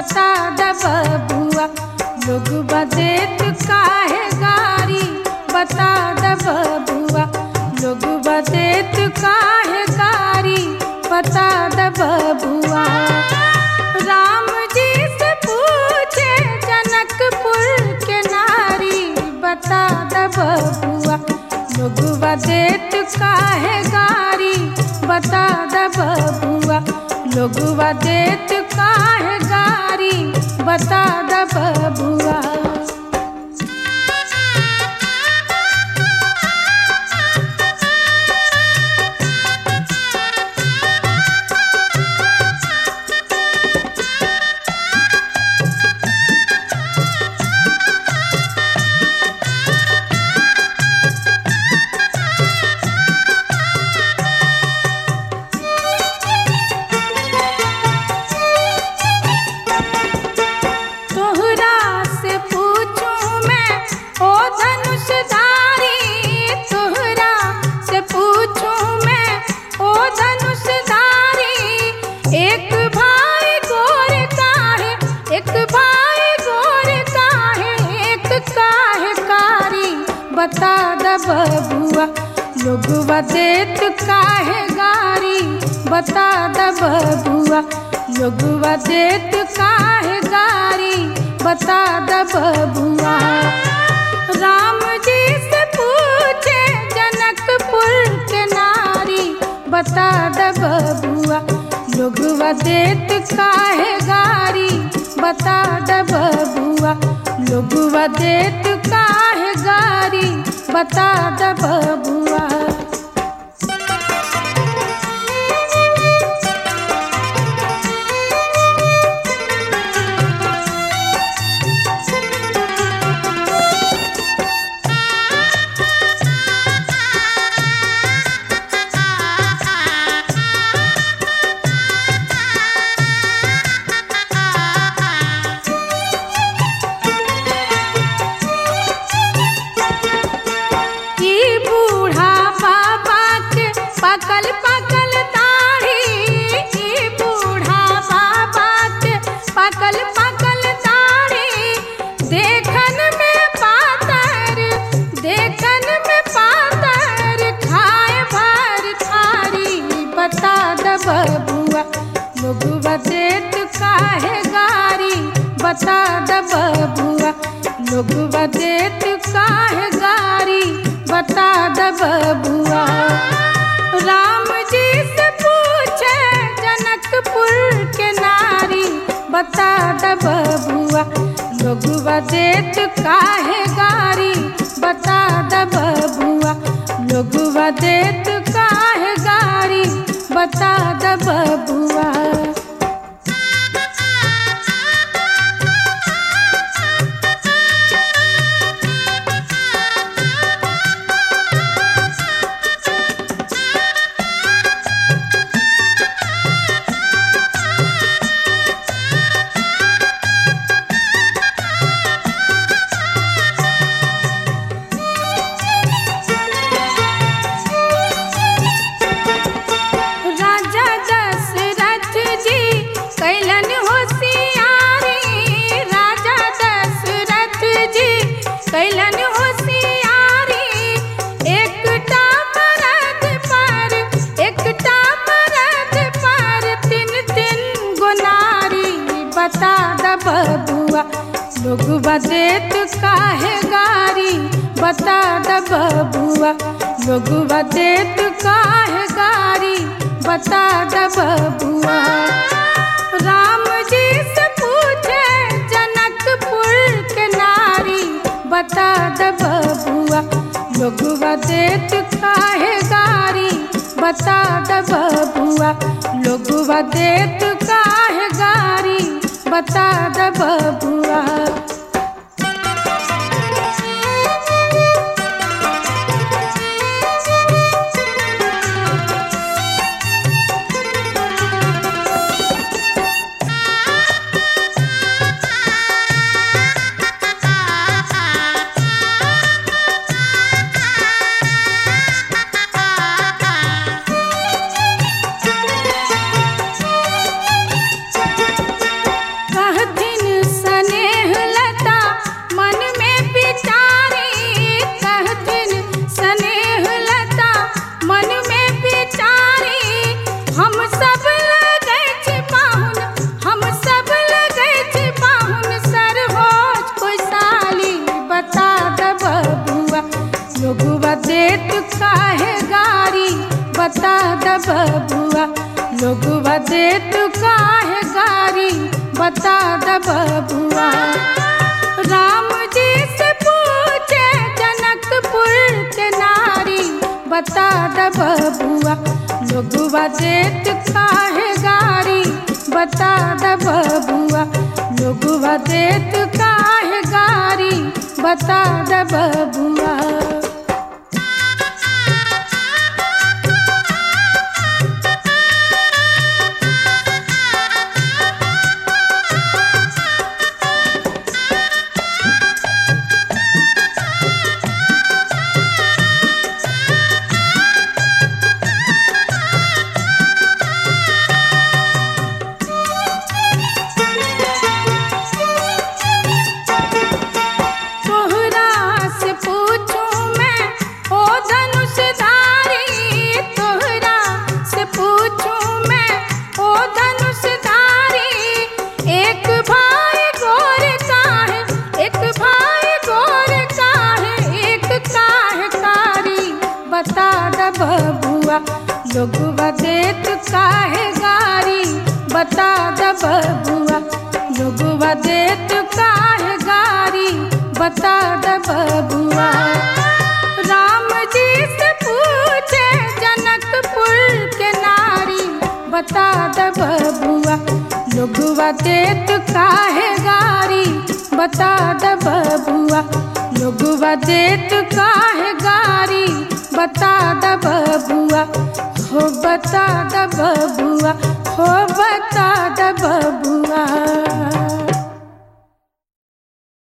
बता द बबुआ लोग बदेत काहे गारी बता द बबुआ लोग बदेत काहे गारी बता द बबुआ राम जी से पूछे जनकपुर के नारी बता द बबुआ लोग बदेत काहे गारी बता द बबुआ लोग बदेत काहे गारी बता द बबुआ तोहरा से पूछूं मैं ओ धनुषधारी तोहरा से पूछूं मैं ओ धनुषधारी एक भाई गोर काहे एक भाई गोर काहे एक काहे कारी बता द बबुआ लोगवा देत काहे गारी बता द बबुआ लोगवा देत काहे गारी बता द बबुआ राम जी से पूछे जनकपुर के नारी बता द बबुआ लोगवा देत काहे गारी बता द बबुआ लोगवा देत काहे गारी बता द बबुआ ई बूढ़ा बाबा के पकल पकल दाढ़ी ई बूढ़ा बाबा के पकल पकल दाढ़ी देखन में पातर देखन में पातर खाए भर थारी बता द बबुआ लोगवा देत काहे गारी बता द बबुआ लोगवा देत काहे गारी बता द बबुआ राम जी से पूछे जनकपुर के नारी बता द बबुआ लोगवा देत काहे गारी बता द बबुआ लोगवा देत काहे गारी बता द बबुआ राजा दशरथ जी कैलन होशियारी राजा दशरथ जी कैलन होशियारी एकटा मरद पर एकटा मरद पर तीन तीन गुनारी बता द बबुआ लोग देत काहे गारी बता द बबुआ लोग देत काहे गारी बता द बबुआ राम जी से पूछे जनकपुर के नारी बता द बबुआ लोगवा देत काहे गारी बता द बबुआ लोगवा देत काहे गारी बता द बबुआ कहती लोगवा देत काहे गारी बता द बबुआ राम जी से पूछे जनकपुर के नारी बता द बबुआ लोगवा देत काहे गारी बता द बबुआ लोगवा देत काहे गारी बता द बबुआ तोहरा से पूछूं मैं ओ धनुषधारी तोहरा से पूछूं मैं ओ धनुषधारी एक भाई गोर का है एक भाई गोर का है एक काहे कारी बता द बबुआ लोगवा देत काहे गारी बता द बबुआ लोगवा देत काहे गारी बता द बबुआ राम जी से पूछे जनकपुर के नारी बता द बबुआ लोगवा देत काहे गारी बता द बबुआ लोगवा देत काहे गारी बता द बबुआ हो बता द बबुआ हो बता द बबुआ